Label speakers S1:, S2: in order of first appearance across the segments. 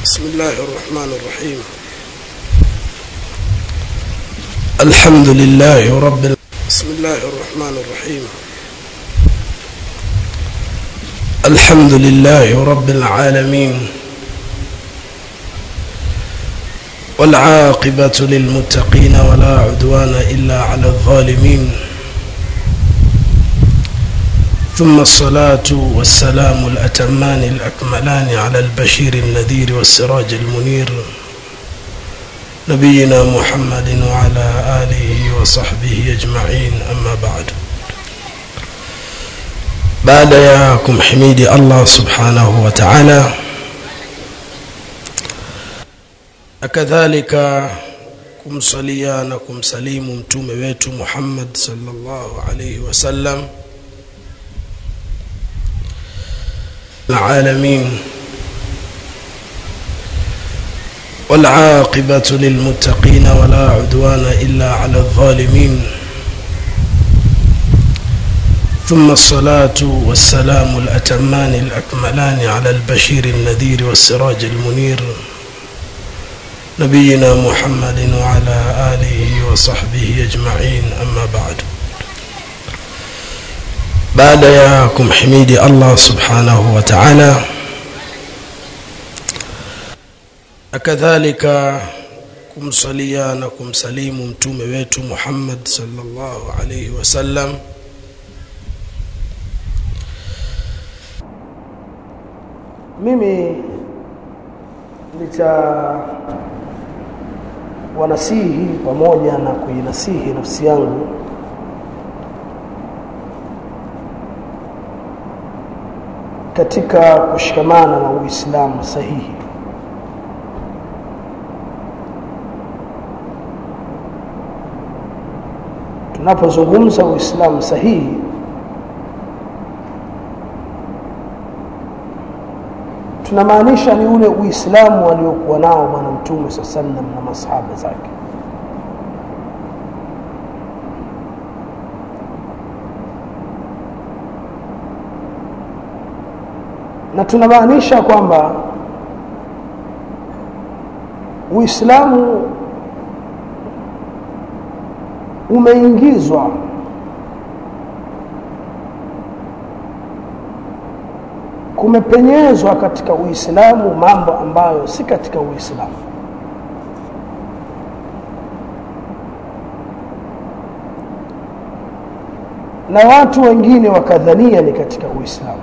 S1: بسم الله الرحمن الرحيم الحمد لله رب ال... بسم الله الرحمن الرحيم الحمد لله رب العالمين والعاقبة للمتقين ولا عدوان إلا على الظالمين ثم الصلاة والسلام الأتمان الأكملان على البشير النذير والسراج المنير نبينا محمد وعلى آله وصحبه أجمعين أما بعد بعد ياكم حميد الله سبحانه وتعالى كذلك kumsalia na kumsalimu mtume wetu Muhammad sallallahu alayhi wasallam العالمين والعاقبة للمتقين ولا عدوان إلا على الظالمين ثم الصلاة والسلام الأتمان الأكملان على البشير النذير والسراج المنير نبينا محمد وعلى آله وصحبه أجمعين أما بعد baada ya kumhimidi Allah subhanahu wa ta'ala kadhalika kumsalia na kumsalimu mtume wetu Muhammad sallallahu alayhi wasallam
S2: mimi licha wanasihi pamoja na kuinasihi nafsi yangu katika kushikamana na Uislamu sahihi tunapozungumza Uislamu sahihi tunamaanisha ni ule Uislamu aliokuwa nao bwana Mtume sallam na masahaba zake na tunamaanisha kwamba Uislamu umeingizwa kumepenyezwa katika Uislamu mambo ambayo si katika Uislamu na watu wengine wakadhania ni katika Uislamu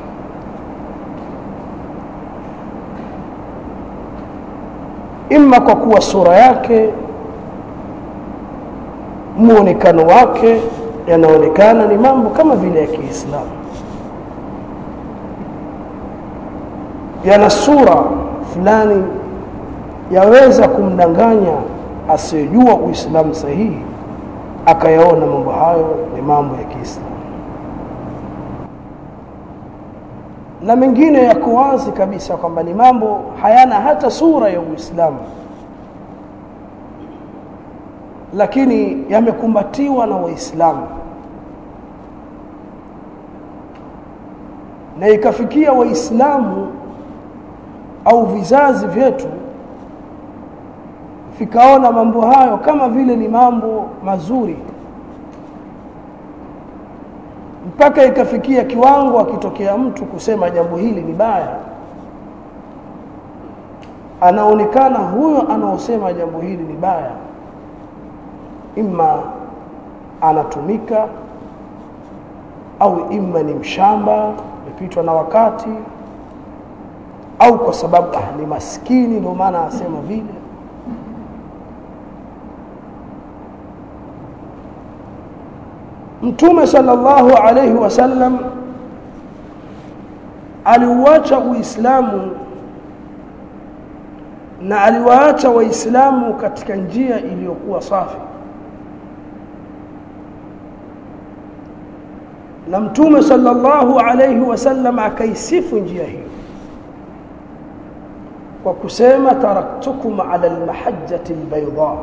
S2: imma kwa kuwa sura yake muonekano wake yanaonekana ni mambo kama vile ya Kiislamu yana sura fulani yaweza kumdanganya asiyejua Uislamu sahihi akayaona mambo hayo ni mambo ya Kiislamu na mengine yako wazi kabisa kwamba ni mambo hayana hata sura ya Uislamu lakini yamekumbatiwa na Waislamu na ikafikia Waislamu au vizazi vyetu vikaona mambo hayo kama vile ni mambo mazuri mpaka ikafikia kiwango akitokea mtu kusema jambo hili ni baya anaonekana huyo anaosema jambo hili ni baya imma anatumika au imma ni mshamba amepitwa na wakati au kwa sababu ah, ni maskini ndio maana asema vile Mtume sallallahu alayhi wasallam aliuacha Uislamu na aliwaacha Waislamu katika njia iliyokuwa safi na Mtume sallallahu alayhi wasallam akaisifu njia hiyo kwa kusema taraktukum ala almahajjati albayda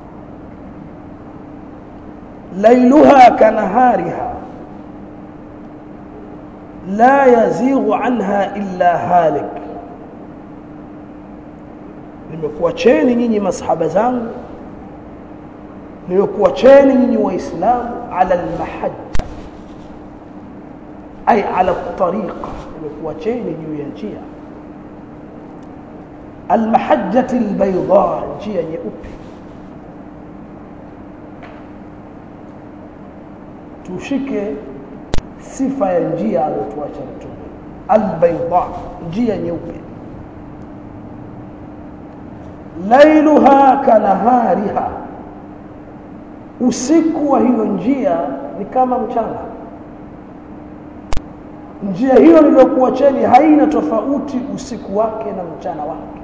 S2: ليلها كنهارها لا يزيغ عنها إلا هالك nimekuacheni nyinyi masahaba zangu nimekuacheni nyinyi waislamu ala almahajja ay ala tariqa nimekuacheni juu ya njia almahajjati albayda njia nyeupe tushike sifa ya njia aliyotuacha mtume albayda njia nyeupe lailuha kanahariha usiku wa hiyo njia ni kama mchana njia hiyo niliyokuacheni haina tofauti usiku wake na mchana wake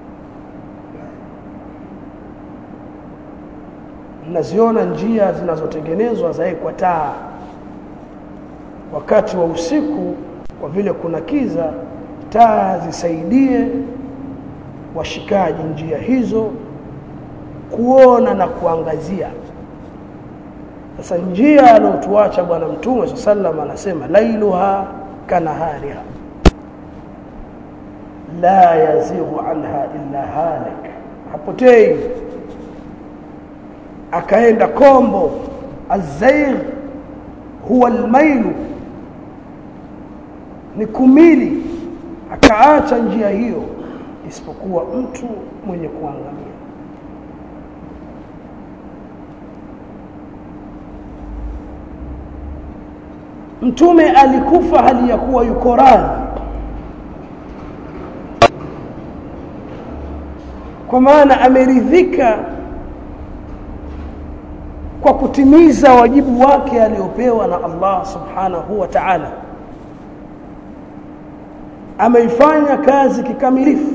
S2: mnaziona njia zinazotengenezwa zawekwa taa wakati wa usiku kwa vile kuna kiza taa zisaidie washikaji njia hizo kuona na kuangazia sasa njia aliyotuacha bwana mtume sallam anasema lailuha kanahariha la yazighu anha illa halik hapotei akaenda kombo azaigh huwa almailu ni kumili akaacha njia hiyo isipokuwa mtu mwenye kuangamia mtume alikufa hali ya kuwa yuko radhi kwa maana ameridhika kwa kutimiza wajibu wake aliopewa na Allah subhanahu wa ta'ala ameifanya kazi kikamilifu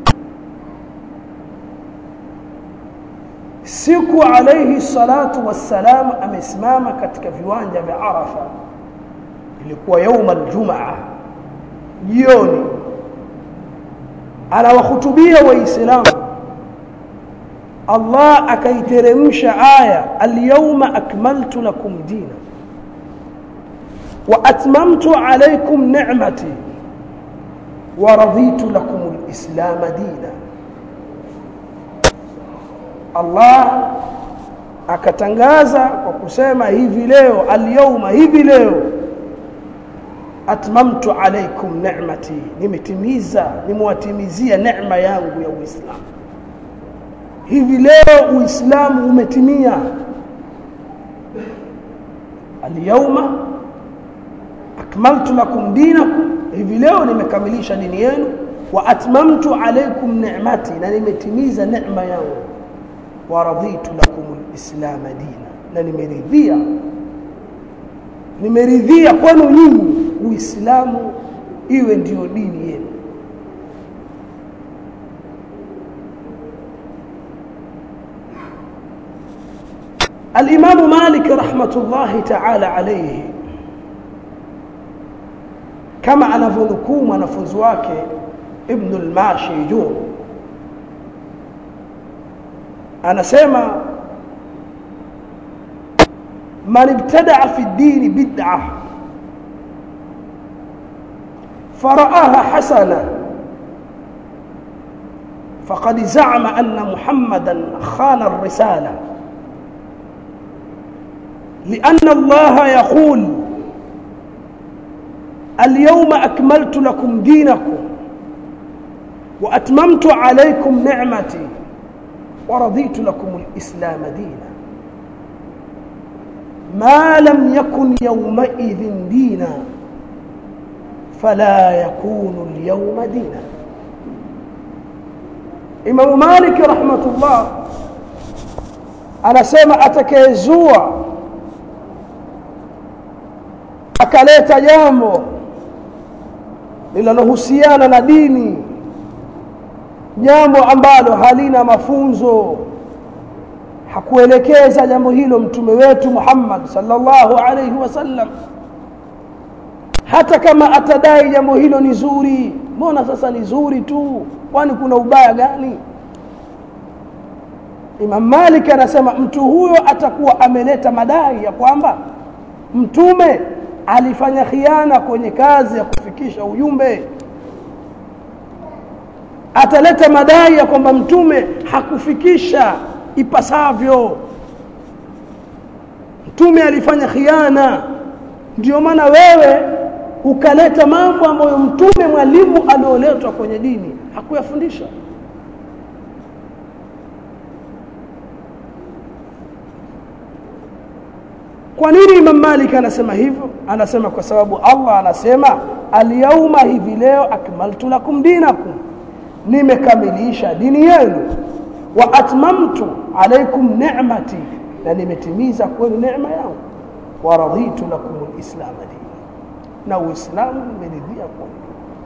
S2: siku alayhi salatu wassalam amesimama katika viwanja vya Arafa ilikuwa yauma aljumaa jioni anawahutubia waislamu Allah akaiteremsha aya alyawma akmaltu lakum dina wa atmamtu alaykum ni'mati wa raditu lakum alislam dina Allah akatangaza kwa kusema hivi leo alyawma hivi leo atmamtu alaykum ni'mati nimetimiza nimewatimizia neema yangu ya Uislamu hivi leo Uislamu umetimia alyawma akmaltu lakum dinakum hivi leo nimekamilisha dini yenu wa atmamtu alaykum ni'mati na nimetimiza neema yangu wa raditu lakum alislam dina na nimeridhia nimeridhia kwenu nyinyi uislamu iwe ndiyo dini yenu الإمام مالك رحمة الله تعالى عليه كما أنفنكوم ونفزواك ابن الماشي جون أنا سيما من ابتدع في الدين بدعة فرآها حسنة فقد زعم أن محمدا خان الرسالة لأن الله يقول اليوم أكملت لكم دينكم وأتممت عليكم نعمتي ورضيت لكم الإسلام دينا ما لم يكن يومئذ دينا فلا يكون اليوم دينا إمام مالك رحمة الله anasema atakayezua akaleta jambo linalohusiana na dini jambo ambalo halina mafunzo hakuelekeza jambo hilo mtume wetu Muhammad sallallahu alaihi wasallam hata kama atadai jambo hilo ni zuri mbona sasa ni zuri tu kwani kuna ubaya gani Imam Malik anasema mtu huyo atakuwa ameleta madai ya kwamba mtume alifanya khiana kwenye kazi ya kufikisha ujumbe ataleta madai ya kwamba mtume hakufikisha ipasavyo mtume alifanya khiana ndio maana wewe ukaleta mambo ambayo mtume mwalimu alioletwa kwenye dini hakuyafundisha kwa nini Imam Malik anasema hivyo anasema kwa sababu Allah anasema alyauma hivi leo akmaltu lakum dinakum nimekamilisha dini yenu wa atmamtu alaykum ni'mati na nimetimiza kwenu neema yangu wa raditu lakum alislam dina na uislamu nimeridhia kwenu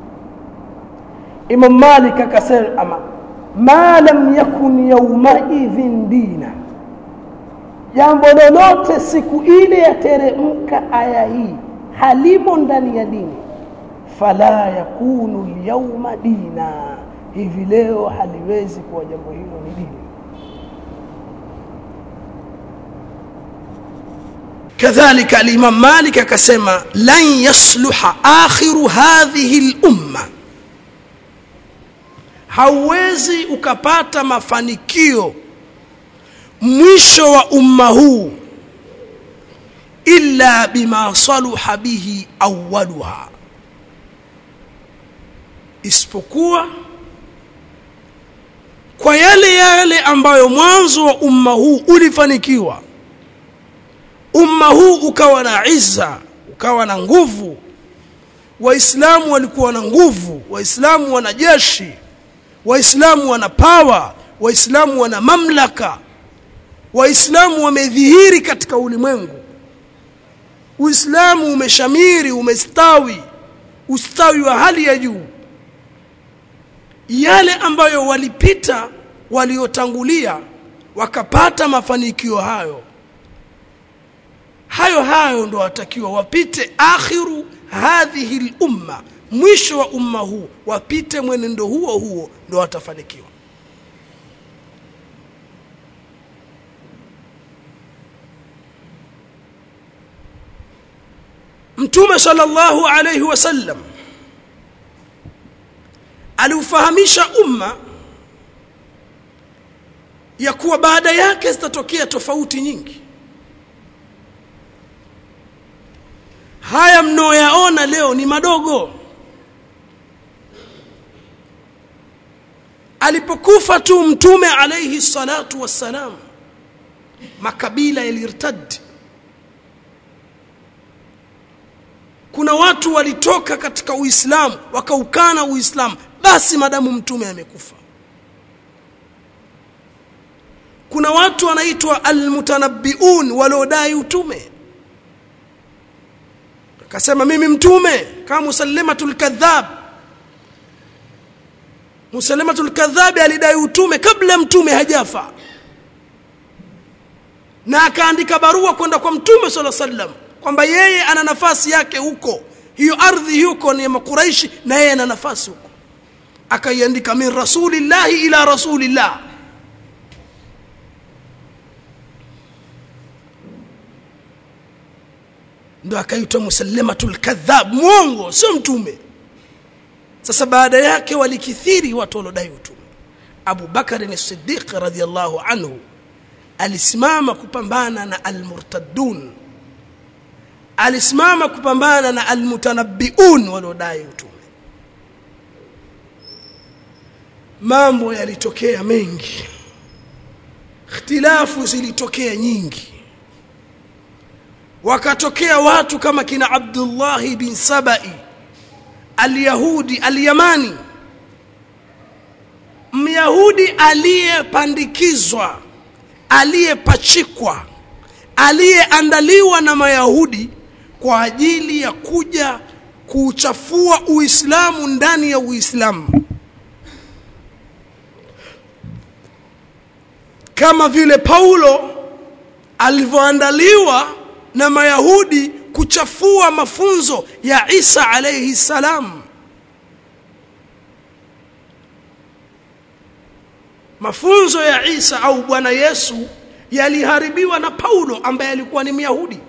S2: Imam Malik akasema ma lam yakun yawma idhin dina jambo lolote siku ile yateremka aya hii halimo ndani ya dini fala yakunu lyauma dina hivi leo haliwezi kuwa jambo hilo ni dini
S1: كذلك الإمام مالك كسما لن يصلح آخر هذه الأمة hauwezi ukapata mafanikio mwisho wa umma huu illa bima saluha bihi awwaluha isipokuwa kwa yale yale ambayo mwanzo wa umma huu ulifanikiwa umma huu ukawa na izza ukawa na nguvu waislamu walikuwa na nguvu waislamu wana jeshi waislamu wana pawa waislamu wana mamlaka waislamu wamedhihiri katika ulimwengu uislamu umeshamiri umestawi ustawi wa hali ya juu yale ambayo walipita waliotangulia wakapata mafanikio hayo hayo hayo ndo watakiwa wapite akhiru hadhihi lumma mwisho wa umma huu wapite mwenendo huo huo ndo watafanikiwa mtume sallallahu alayhi wasallam aliufahamisha umma ya kuwa baada yake zitatokea tofauti nyingi haya mnaoyaona leo ni madogo alipokufa tu mtume alayhi salatu wassalam makabila yalirtadi kuna watu walitoka katika uislamu wakaukana uislamu basi madamu mtume amekufa kuna watu wanaitwa almutanabbiun waliodai utume akasema mimi mtume kama musallamatul kadhab musallamatul kadhab alidai utume kabla mtume hajafa na akaandika barua kwenda kwa mtume sallallahu alaihi wasallam kwamba yeye ana nafasi yake huko hiyo ardhi huko ni ya makuraishi na yeye ana nafasi huko akaiandika min rasulillahi ila rasulillah ndo akaitwa musallamatul kadhab mwongo sio mtume sasa baada yake walikithiri watu waliodai utume Abu Bakar as-Siddiq radhiyallahu anhu alisimama kupambana na almurtaddun alisimama kupambana na almutanabbiun waliodai utume mambo yalitokea mengi ikhtilafu zilitokea nyingi wakatokea watu kama kina Abdullah bin Sabai alyahudi alyamani myahudi aliyepandikizwa aliyepachikwa aliyeandaliwa na mayahudi kwa ajili ya kuja kuuchafua uislamu ndani ya uislamu kama vile paulo alivyoandaliwa na mayahudi kuchafua mafunzo ya isa alayhi salam mafunzo ya isa au bwana yesu yaliharibiwa na paulo ambaye alikuwa ni myahudi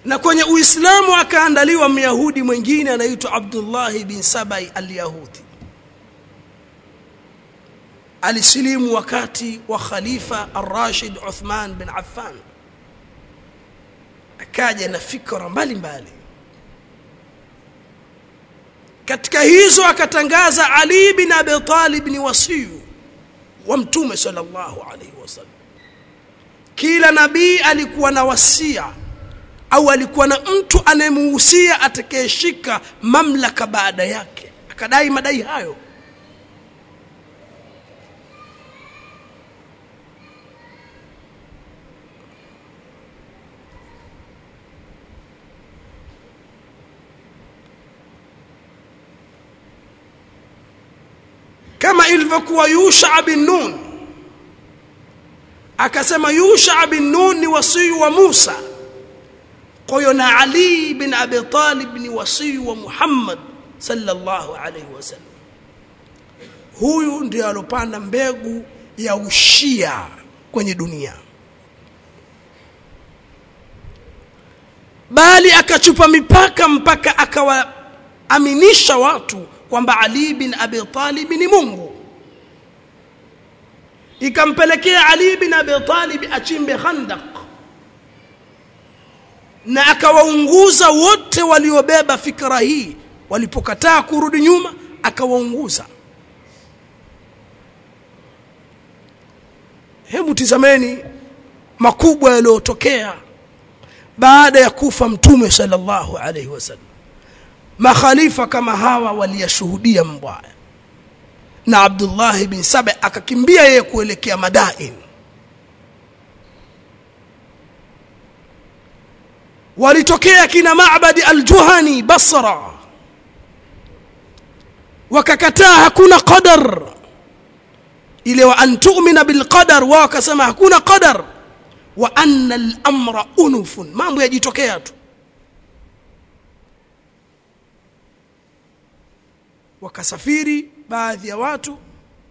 S1: na kwenye uislamu akaandaliwa myahudi mwingine anaitwa abdullahi bin sabai alyahudi alisilimu wakati wa khalifa arrashid uthman bin affan akaja na fikra mbalimbali katika hizo akatangaza ali bin abi talib ni wasiyu wa mtume sallallahu alaihi wasallam kila nabii alikuwa na wasia au alikuwa na mtu anayemuhusia atakayeshika mamlaka baada yake akadai madai hayo kama ilivyokuwa Yusha bin Nun akasema Yusha bin Nun ni wasii wa Musa kwa hiyo na Ali bin Abi Talib ni wasii wa Muhammad sallallahu alaihi wasallam huyu ndiye alopanda mbegu ya ushia kwenye dunia bali akachupa mipaka mpaka akawaaminisha watu kwamba Ali bin Abi Talib ni Mungu ikampelekea Ali bin Abi Talib achimbe khandaq na akawaunguza wote waliobeba fikra hii walipokataa kurudi nyuma akawaunguza hebu tizameni makubwa yaliyotokea baada ya kufa mtume sallallahu alaihi wasallam makhalifa kama hawa waliyashuhudia mbaya na Abdullah bin Saba akakimbia yeye kuelekea Madain walitokea kina Ma'badi al-Juhani Basra wakakataa hakuna qadar ile wa an tu'mina bil qadar wao wakasema hakuna qadar wa anna al-amra unufun mambo yajitokea tu wakasafiri baadhi ya watu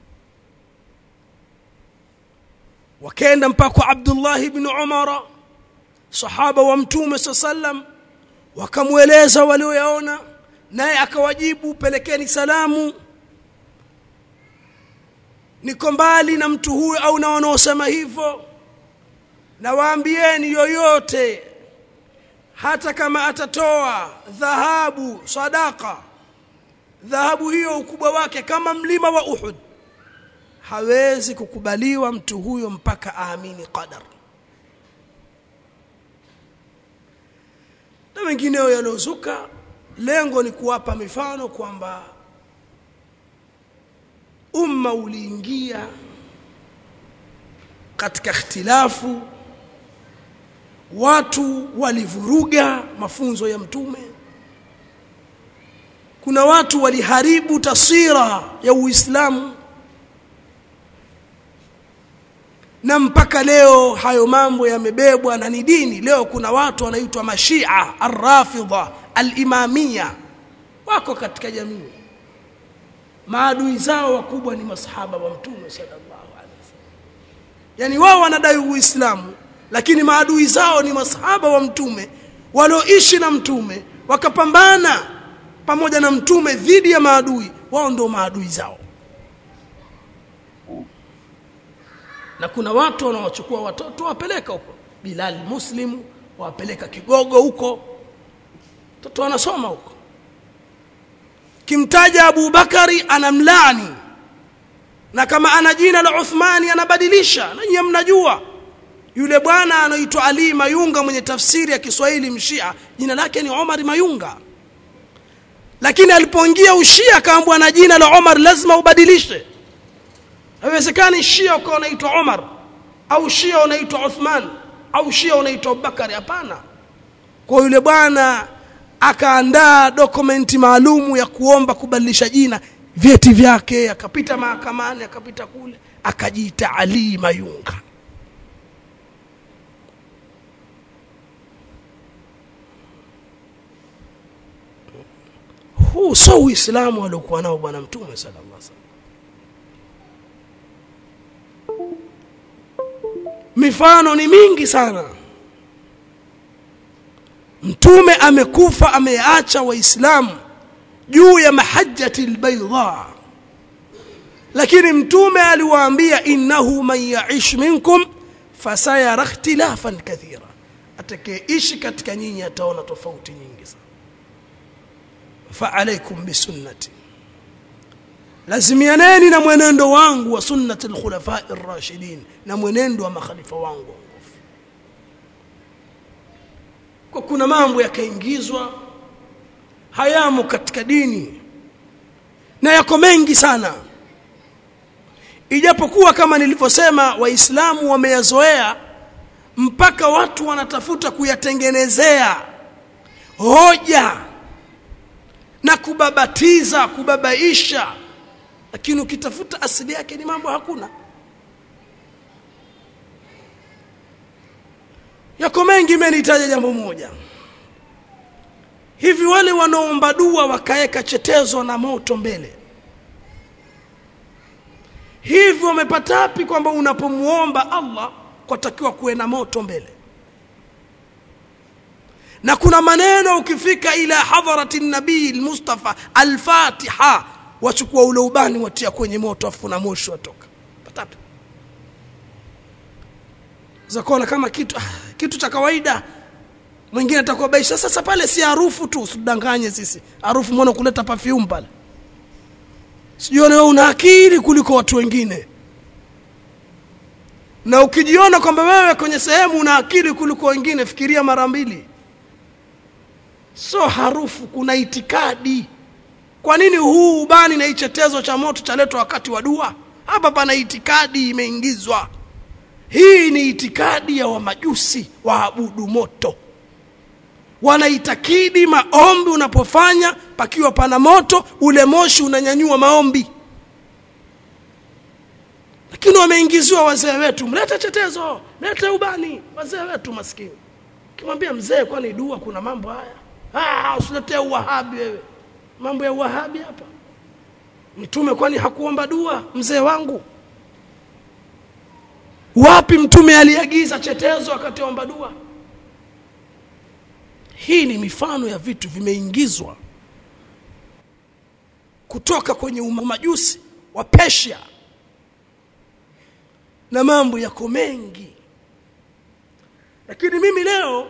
S1: wakaenda mpaka kwa Abdullah ibn Umara sahaba wa mtume sallam wakamweleza walioyaona naye akawajibu pelekeni salamu niko mbali na mtu huyu au na wanaosema hivyo na waambieni yoyote hata kama atatoa dhahabu sadaka dhahabu hiyo ukubwa wake kama mlima wa Uhud hawezi kukubaliwa mtu huyo mpaka aamini qadar na wengineo yaliozuka lengo ni kuwapa mifano kwamba umma uliingia katika ikhtilafu watu walivuruga mafunzo ya mtume kuna watu waliharibu taswira ya Uislamu na mpaka leo hayo mambo yamebebwa na ni dini leo kuna watu wanaitwa mashia arrafidha alimamia wako katika jamii maadui zao wakubwa ni masahaba wa mtume sallallahu alaihi wasallam yani wao wanadai uislamu lakini maadui zao ni masahaba wa mtume walioishi na mtume wakapambana pamoja na mtume dhidi ya maadui wao ndio maadui zao na kuna watu wanaochukua watoto wapeleka huko Bilal Muslim wapeleka Kigogo huko mtoto anasoma huko kimtaja Abu Bakari anamlaani na kama ana jina la Uthmani anabadilisha na nyinyi mnajua yule bwana anaitwa Ali Mayunga mwenye tafsiri ya Kiswahili mshia jina lake ni Omar Mayunga lakini alipoingia ushia akaambwa na jina la Omar lazima ubadilishe haiwezekani shia ukawa unaitwa Omar au shia unaitwa Uthman au shia unaitwa Abubakar hapana kwa yule bwana akaandaa dokumenti maalumu ya kuomba kubadilisha jina vyeti vyake akapita mahakamani akapita kule akajiita Ali Mayunga huu sio uislamu aliokuwa nao bwana mtume sallallahu alaihi wasallam mifano ni mingi sana mtume amekufa ameacha waislamu juu ya mahajjati albayda lakini mtume aliwaambia innahu man yaish minkum fasayara ikhtilafan kathira atakayeishi katika nyinyi ataona tofauti nyingi sana fa alaikum bisunnati lazimianeni na mwenendo wangu wa sunnati alkhulafai rashidin na mwenendo wa makhalifa wangu waongofu kwa kuna mambo yakaingizwa hayamo katika dini na yako mengi sana ijapokuwa kama nilivyosema waislamu wameyazoea mpaka watu wanatafuta kuyatengenezea hoja na kubabatiza kubabaisha lakini ukitafuta asili yake ni mambo hakuna yako mengi imenitaja jambo moja hivi wale wanaomba dua wakaeka chetezo na moto mbele hivi wamepata wapi kwamba unapomuomba Allah kwatakiwa kuwe na moto mbele na kuna maneno ukifika ila hadharati nabii almustafa alfatiha wachukua ule ubani watia kwenye moto afu na moshi watoka patapi zakona kama kitu ah, kitu cha kawaida mwingine atakuwa baisha sasa pale si harufu tu usidanganye sisi harufu mbona kuleta perfume pale sijione wewe una akili kuliko watu wengine na ukijiona kwamba wewe kwenye sehemu una akili kuliko wengine fikiria mara mbili so harufu kuna itikadi kwa nini huu ubani na ichetezo cha moto chaletwa wakati wa dua hapa pana itikadi imeingizwa hii ni itikadi ya wamajusi waabudu moto wanaitakidi maombi unapofanya pakiwa pana moto ule moshi unanyanyua maombi lakini wameingiziwa wazee wetu mlete chetezo mlete ubani wazee wetu maskini kimwambia mzee kwani dua kuna mambo haya ah usiletee uwahabi wewe mambo ya uwahabi hapa mtume kwani hakuomba dua mzee wangu wapi mtume aliagiza chetezo akatiomba dua hii ni mifano ya vitu vimeingizwa kutoka kwenye umajusi wa Persia na mambo yako mengi lakini mimi leo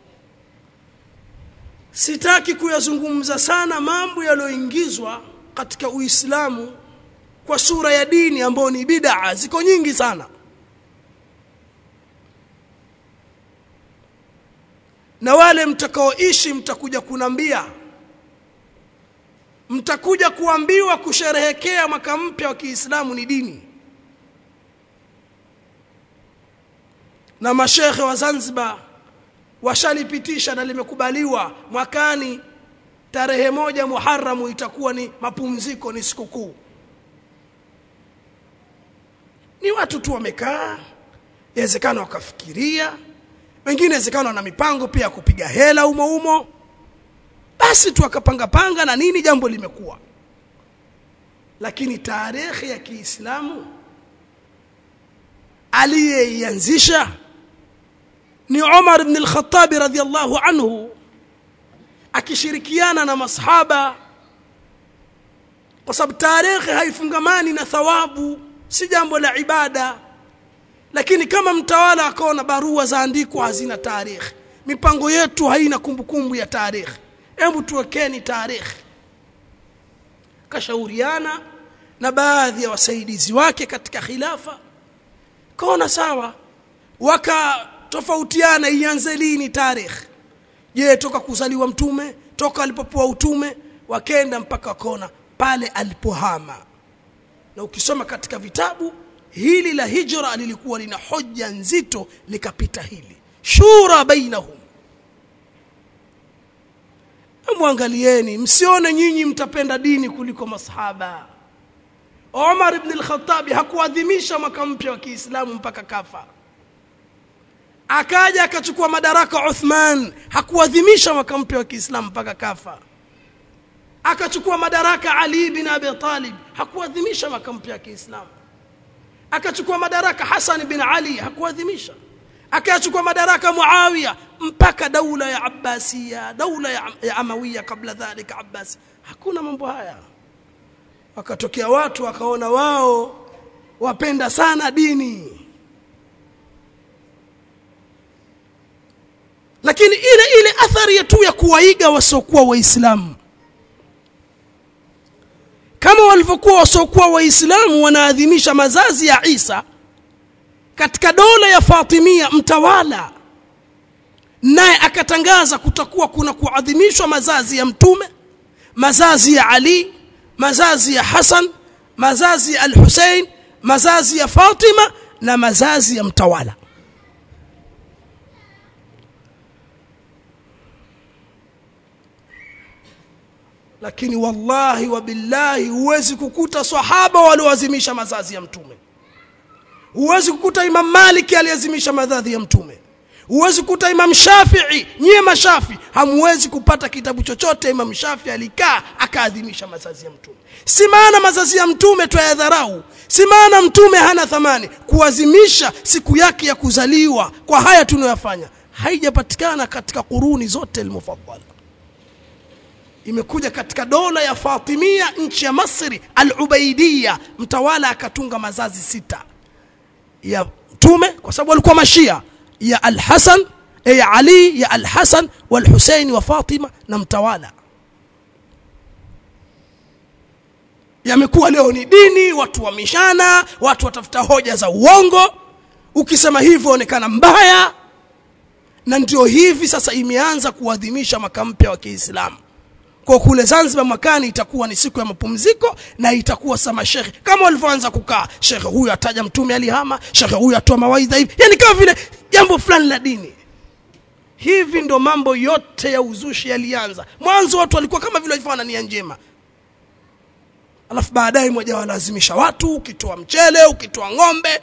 S1: sitaki kuyazungumza sana mambo yaliyoingizwa katika Uislamu kwa sura ya dini ambayo ni bid'a ziko nyingi sana na wale mtakaoishi mtakuja kunambia mtakuja kuambiwa kusherehekea mwaka mpya wa Kiislamu ni dini na mashekhe wa Zanzibar washalipitisha na limekubaliwa mwakani tarehe moja Muharramu itakuwa ni mapumziko ni sikukuu ni watu tu wamekaa inawezekana wakafikiria wengine inawezekana wana mipango pia ya kupiga hela umo umo basi tu akapanga panga na nini jambo limekuwa lakini tarehe ya Kiislamu aliyeianzisha ni Umar ibn al-Khattab radhiyallahu anhu akishirikiana na masahaba kwa sababu tarehe haifungamani na thawabu si jambo la ibada lakini kama mtawala akaona barua zaandikwa hazina tarehe mipango yetu haina kumbukumbu ya tarehe hebu tuwekeni tarehe kashauriana na baadhi ya wasaidizi wake katika khilafa kaona sawa wakatofautiana ianze lini tarehe je toka kuzaliwa mtume toka alipopewa utume wakenda mpaka kona pale alipohama na ukisoma katika vitabu hili la hijra lilikuwa lina hoja nzito likapita hili shura bainahum mwangalieni msione nyinyi mtapenda dini kuliko masahaba Omar ibn al-Khattab hakuadhimisha mwaka mpya wa Kiislamu mpaka kafa akaja akachukua madaraka Uthman hakuadhimisha mwaka mpya wa Kiislamu mpaka kafa akachukua madaraka Ali bin Abi Talib hakuadhimisha mwaka mpya wa Kiislamu akachukua madaraka Hassan bin Ali hakuadhimisha akayachukua madaraka Muawiya mpaka daula ya Abbasiya daula ya, ya Amawiya kabla dhalika Abbasi hakuna mambo haya wakatokea watu wakaona wao wapenda sana dini lakini ile ile athari ya tu ya kuwaiga wasiokuwa waislamu kama walivyokuwa wasiokuwa waislamu wanaadhimisha mazazi ya Isa katika dola ya Fatimia mtawala naye akatangaza kutakuwa kuna kuadhimishwa mazazi ya mtume mazazi ya Ali mazazi ya Hassan mazazi ya Al-Hussein mazazi ya Fatima na mazazi ya mtawala lakini wallahi wa billahi huwezi kukuta sahaba walioazimisha mazazi ya mtume huwezi kukuta imam maliki aliazimisha mazazi ya mtume huwezi kukuta imam shafii nyie mashafi hamwezi kupata kitabu chochote imam shafii alikaa akaadhimisha mazazi ya mtume si maana mazazi ya mtume twayadharau si maana mtume hana thamani kuazimisha siku yake ya kuzaliwa kwa haya tunayoyafanya haijapatikana katika kuruni zote almufaddala imekuja katika dola ya Fatimia nchi ya Masri al-Ubaidiyya mtawala akatunga mazazi sita ya mtume kwa sababu walikuwa mashia ya al-Hasan ya Ali ya al-Hasan wal-Husaini wa Fatima na mtawala yamekuwa leo ni dini watu wamishana watu watafuta hoja za uongo ukisema hivyo onekana mbaya na ndio hivi sasa imeanza kuadhimisha mwaka mpya wa Kiislamu kwa kule Zanzibar mwakani itakuwa ni siku ya mapumziko na itakuwa sama shekhe kama walivyoanza kukaa shekhe huyu ataja mtume alihama shekhe huyu atoa mawaidha hivi yani kama vile jambo fulani la dini hivi ndo mambo yote ya uzushi yalianza mwanzo watu walikuwa kama vile walifanya nia njema alafu baadaye mmoja walazimisha watu ukitoa mchele ukitoa ng'ombe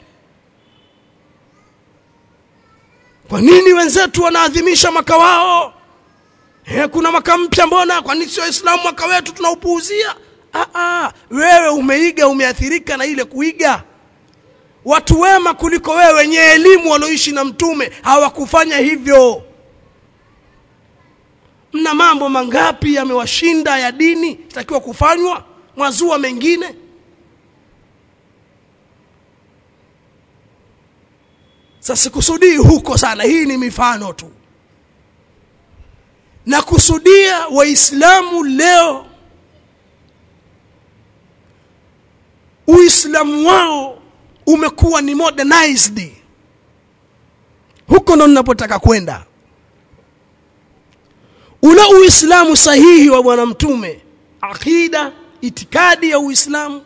S1: kwa nini wenzetu wanaadhimisha mwaka wao He, kuna mwaka mpya mbona kwa nini sio waislamu mwaka wetu tunaupuuzia ah, ah, wewe umeiga umeathirika na ile kuiga watu wema kuliko wewe wenye elimu walioishi na mtume hawakufanya hivyo mna mambo mangapi yamewashinda ya dini itakiwa kufanywa mwazua mengine sasa sikusudii huko sana hii ni mifano tu na kusudia waislamu leo uislamu wao umekuwa ni modernized huko ndo ninapotaka kwenda ule uislamu sahihi wa bwana mtume akida itikadi ya uislamu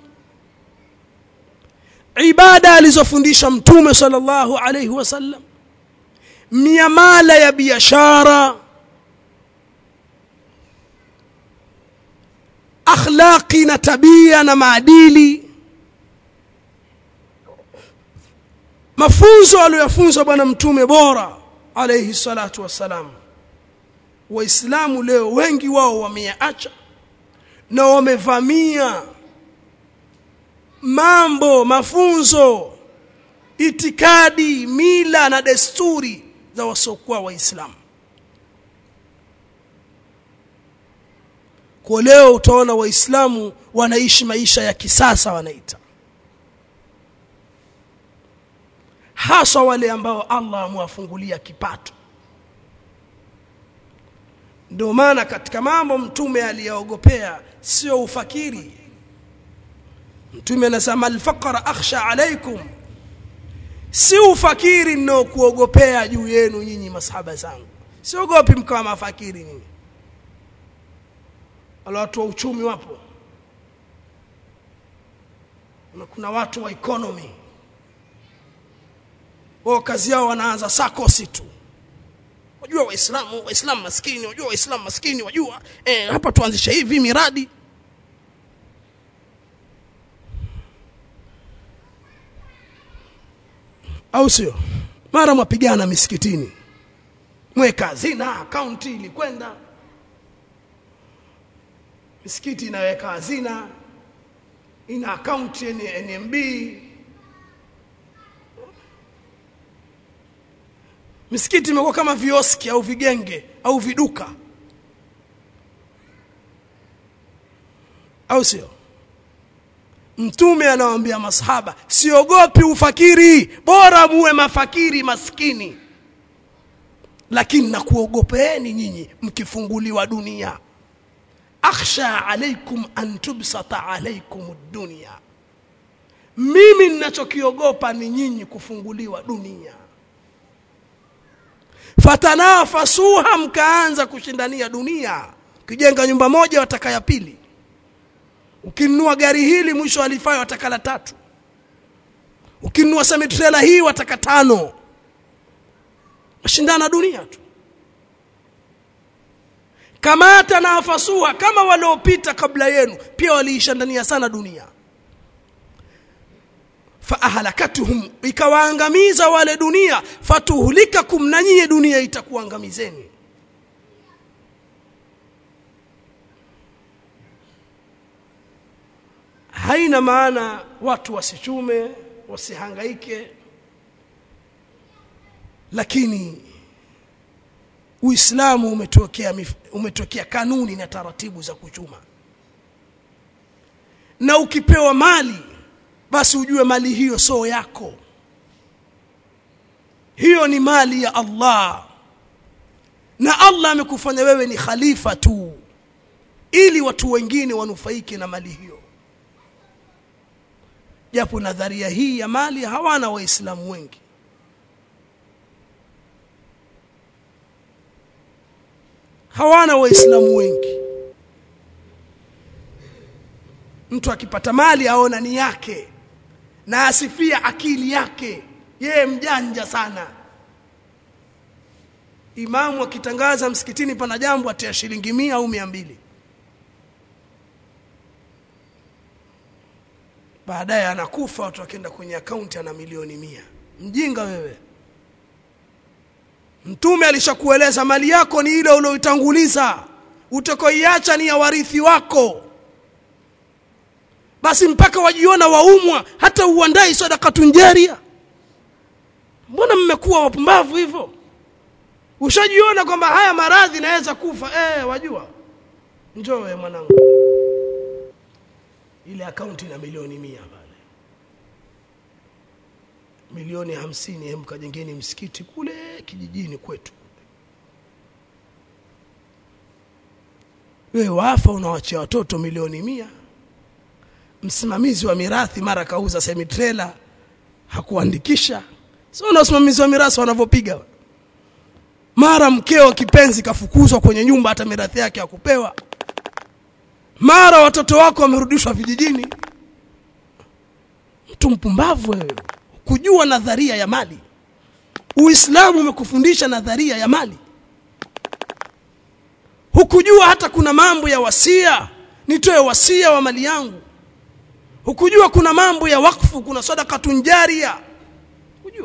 S1: ibada alizofundisha mtume sallallahu alaihi wasallam miamala ya biashara akhlaqi na tabia na maadili mafunzo aliyofunza bwana mtume bora alayhi salatu wassalam waislamu leo wengi wao wameyaacha na wamevamia mambo mafunzo itikadi mila na desturi za wasiokuwa waislamu kwa leo utaona waislamu wanaishi maisha ya kisasa wanaita hasa wale ambao Allah amewafungulia kipato ndio maana katika mambo mtume aliyaogopea sio ufakiri mtume anasema alfaqra akhsha alaikum si ufakiri ndio kuogopea juu yenu nyinyi masahaba zangu siogopi mkawa mafakiri nyinyi wale watu wa uchumi wapo na kuna watu wa economy wao kazi yao wanaanza sakosi tu wajua waislamu waislamu maskini wajua waislamu maskini wajua eh, hapa tuanzishe hivi miradi au sio mara mwapigana misikitini mweka hazina akaunti ilikwenda misikiti inaweka hazina ina akaunti NMB misikiti imekuwa kama vioski au vigenge au viduka au sio mtume anawaambia masahaba siogopi ufakiri bora muwe mafakiri maskini lakini nakuogopeeni nyinyi mkifunguliwa dunia akhsha alaikum an tubsata alaikum dunia mimi ninachokiogopa ni nyinyi kufunguliwa dunia fatanafasuha mkaanza kushindania dunia ukijenga nyumba moja wataka ya pili ukinunua gari hili mwisho alifai wataka la tatu ukinunua semitrela hii wataka tano mashindana dunia tu kama tanafasuha kama waliopita kabla yenu pia waliishindania sana dunia faahlakatuhum ikawaangamiza wale dunia fatuhlikakum na nyie dunia itakuangamizeni haina maana watu wasichume wasihangaike lakini Uislamu umetokea umetokea kanuni na taratibu za kuchuma na ukipewa mali basi ujue mali hiyo sio yako hiyo ni mali ya Allah na Allah amekufanya wewe ni khalifa tu ili watu wengine wanufaike na mali hiyo japo nadharia hii ya mali hawana waislamu wengi hawana waislamu wengi mtu akipata mali aona ni yake na asifia akili yake yeye mjanja sana imamu akitangaza msikitini pana jambo atia shilingi mia au mia mbili baadaye anakufa watu wakienda kwenye akaunti ana milioni mia mjinga wewe mtume alishakueleza mali yako ni ile ulioitanguliza utakoiacha ni ya warithi wako basi mpaka wajiona waumwa hata uandai sadakatun jaria mbona mmekuwa wapumbavu hivyo ushajiona kwamba haya maradhi naweza kufa eh wajua njoo wewe mwanangu ile akaunti ina milioni mia pale milioni hamsini hem kajengeni msikiti kule kijijini kwetu wewe wafa unawachia watoto milioni mia msimamizi wa mirathi mara kauza semitrela hakuandikisha sio na usimamizi wa mirathi wanavyopiga mara mkeo kipenzi kafukuzwa kwenye nyumba hata mirathi yake hakupewa mara watoto wako wamerudishwa vijijini mtu mpumbavu wewe kujua nadharia ya mali uislamu umekufundisha nadharia ya mali hukujua hata kuna mambo ya wasia nitoe wasia wa mali yangu hukujua kuna mambo ya wakfu kuna sadakatun jaria hujua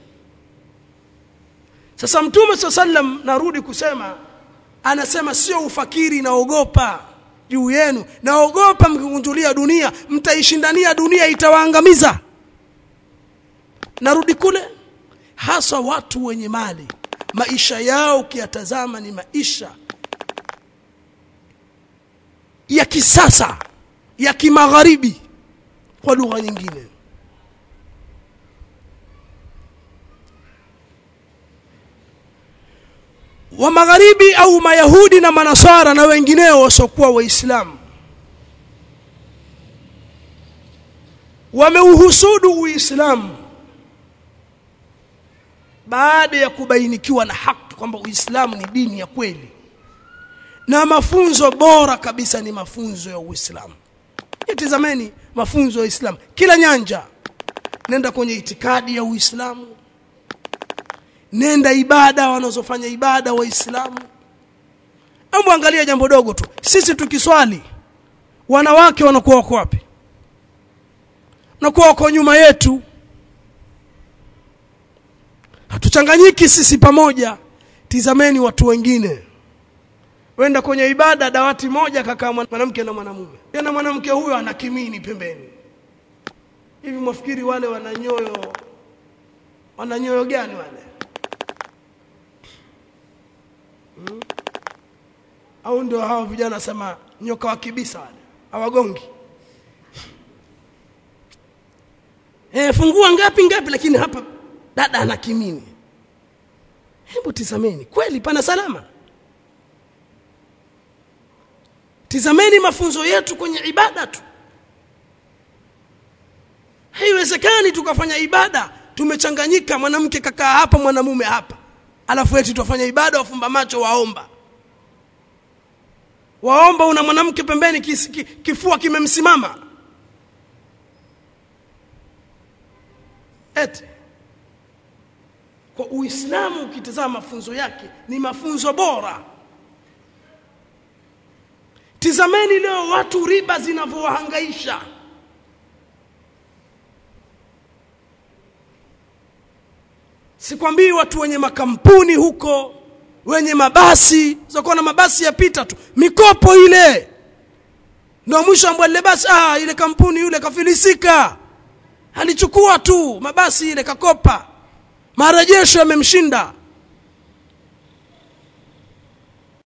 S1: sasa mtume saa sallam narudi kusema anasema sio ufakiri naogopa juu yenu naogopa mkikunjulia dunia mtaishindania dunia itawaangamiza narudi kule hasa watu wenye mali maisha yao ukiyatazama ni maisha ya kisasa ya kimagharibi kwa lugha nyingine wa magharibi au mayahudi na manasara na wengineo wasiokuwa waislamu wameuhusudu uislamu baada ya kubainikiwa na haki kwamba uislamu ni dini ya kweli na mafunzo bora kabisa ni mafunzo ya uislamu tizameni mafunzo ya uislamu kila nyanja nenda kwenye itikadi ya uislamu nenda ibada wanazofanya ibada waislamu hebu angalia jambo dogo tu sisi tukiswali wanawake wanakuwa wako wapi wanakuwa wako nyuma yetu hatuchanganyiki sisi pamoja tizameni watu wengine wenda kwenye ibada dawati moja kakaa mwanamke na mwanamume tena mwanamke huyo ana kimini pembeni hivi mwafikiri wale wana nyoyo wana nyoyo gani wale hmm? au ndio hao vijana sema nyoka wa kibisa wale hawagongi eh fungua ngapi ngapi lakini hapa dada ana kimini hebu tizameni kweli pana salama tizameni mafunzo yetu kwenye ibada tu haiwezekani tukafanya ibada tumechanganyika mwanamke kakaa hapa mwanamume hapa alafu eti tufanya ibada wafumba macho waomba waomba una mwanamke pembeni kis, ki, kifua kimemsimama eti kwa uislamu ukitazama mafunzo yake ni mafunzo bora tizameni leo watu riba zinavyowahangaisha sikwambii watu wenye makampuni huko wenye mabasi zakuwa na mabasi yapita tu mikopo ile ndio mwisho ambao ile basi ah ile kampuni yule kafilisika alichukua tu mabasi ile kakopa marejesho yamemshinda